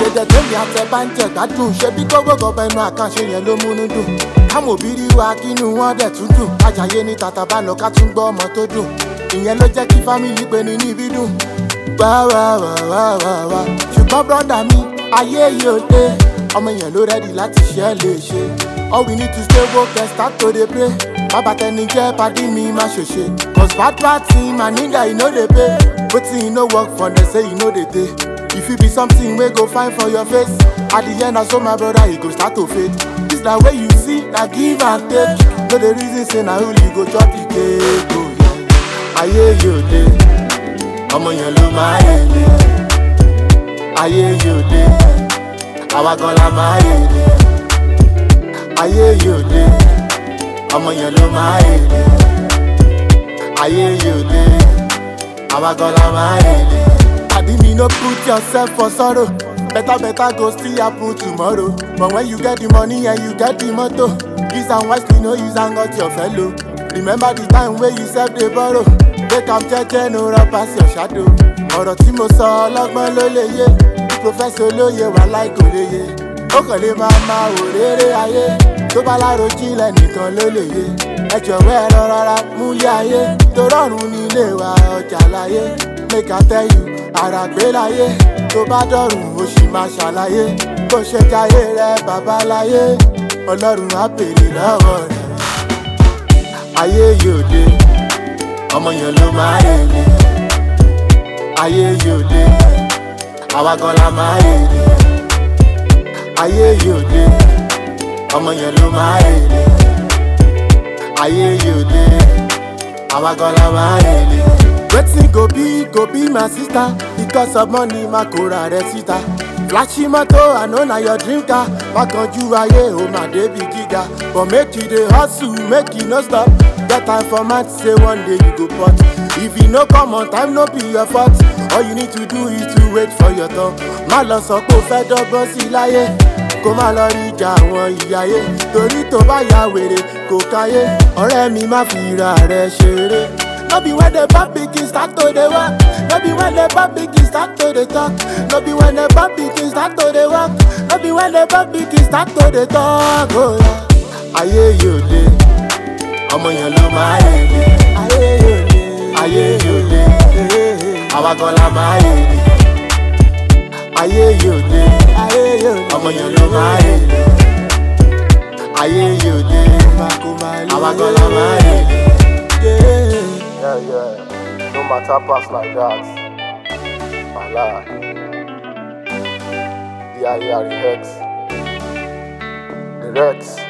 ọ̀gẹ̀dẹ̀ tèmi àtẹ bá ń jẹ gbádùn ṣe bí gbogbo gọbẹ inú àkànṣe yẹn ló múnú dùn káwọn òbí rí wa kínú wọn dẹ̀ tún dùn kájàyé ní tata bá lọ ká tún gbọ́ ọmọ tó dùn ìyẹn ló jẹ́ kí fámìlì pe ní níbí dùn wá wá wá wá wá wá ṣùgbọ́n brọ́dà mi ayé yìí ò dé ọmọ yẹn ló rẹ́dì láti ṣe é lè ṣe all we need to stay woke and start to dey pray bàbá tẹni jẹ́ pàdé mi má ṣòṣe cause bad bad thing my nigga e no dey pay wetin e no work for dem say e no dey dey e fit be something wey go fine for your face at the end na so my brother e go start to fade this na way you see na give and take no dey reason say na only you go chop the cake o yeah. ayé yóò dé ọmọ yẹn ló máa yẹ lé ayé yóò dé àwa gan la máa yẹ lé ayé yóò dé ọmọ yẹn ló máa yẹ lé ayé yóò dé àwa gan la máa yẹ lé. Padi me no put yourself for sorrow. Better better go still happen tomorrow. But when you get the money and you get the motor, use am wisely, no use am got your fellow. Remember the time wey you sef dey borrow. Take am jẹ́jẹ́ no run pass your shadow. Ọ̀rọ̀ tí mo sọ ọlọ́gbọ́n ló lè yé. Prọfẹ̀sọ̀ olóye wà láì kò lè yé. Ó kàn lè máa ma wò rere ayé. Tó bá lárò jinlẹ̀ nìkan ló lè yé. Ẹ jọ̀wọ́ ẹ lọ rárá múlé ayé. Torọ́run ní ilé wa ọjà láyé. Make I tell you, àràgbé láyé. Tó bá dọ̀rùn ó sì máa ṣàlàyé. Bó ṣe jayé rẹ bàbá láyé. Ọlọ́run á bèrè lọ́wọ́ rẹ̀. Ayé yóò dé, ọmọ yẹn ló máa yẹ lé. Ayé yóò dé, àwa gan la máa yẹ lé. Ayé yóò dé, ọmọ yẹn ló máa yẹ lé. Ayé yóò dé, àwa gan la máa yẹ lé. Wetin go be go be my sister because of money ma kó ra rẹ síta. Flashy moto I know na your dream car. Makanju ayé o ma débi gíga. But make you dey hustle make you no stop. Get time for man say one day you go pot. If you no come on time no be your fault. All you need to do is to wait for your turn. Má lọ sọ pé o fẹ́ dọ́gbọ́n sí láyé. Kó má lọ rí ìjà àwọn ìyáyé. Torí tó bá ya wèrè kò káyé. Ọ̀rẹ́ mi má fi ra rẹ̀ ṣeré. No be when the bad pikin start to dey work. No be when the bad pikin start to dey talk. No be when the bad pikin start to dey work. No be when the bad pikin start to dey talk. Oh, yeah. Ayé yóò dé, ọmọ yẹn ló máa yẹ lé. Ayé yóò dé, ayé yóò dé, àwa gan la máa yẹ lé. Ayé yóò dé, ayé yóò dé, ọmọ yẹn ló máa yẹ lé. Ayé yóò dé, àwa gan la máa yẹ lé. Yeah. Yeah, yeah. No matter pass like that. Voila. The I hear the Rex. The Rex.